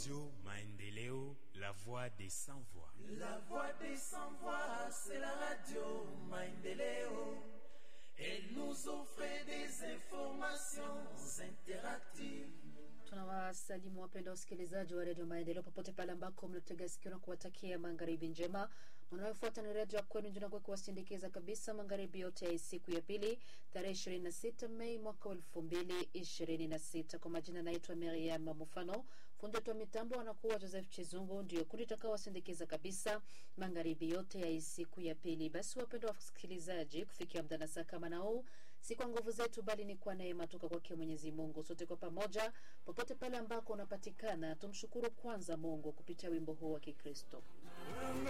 Radio Maendeleo, la voix des sans voix. La voix des sans voix, c'est la radio Maendeleo. Elle nous offre des informations interactives. Tunawasalimu wapenda wasikilizaji wa redio Maendeleo popote pale ambako mnatega sikio na kuwatakia magharibi njema. Mnayofuata ni redio ya kwenu Njunagwe kuwasindikiza kabisa magharibi yote ya siku ya pili tarehe ishirini na sita Mei mwaka wa elfu mbili ishirini na sita. Kwa majina naitwa Miriam Mufano, fundi wetu wa mitambo anakuwa Joseph Chizungu, ndio kundi takaowasindikiza kabisa magharibi yote ya siku ya pili. Basi wapenda wasikilizaji, kufikia muda na saa kama na huu, si kwa nguvu zetu, bali ni kwa neema toka kwake Mwenyezi Mungu. Sote kwa pamoja popote pale ambako unapatikana, tumshukuru kwanza Mungu kupitia wimbo huu wa Kikristo.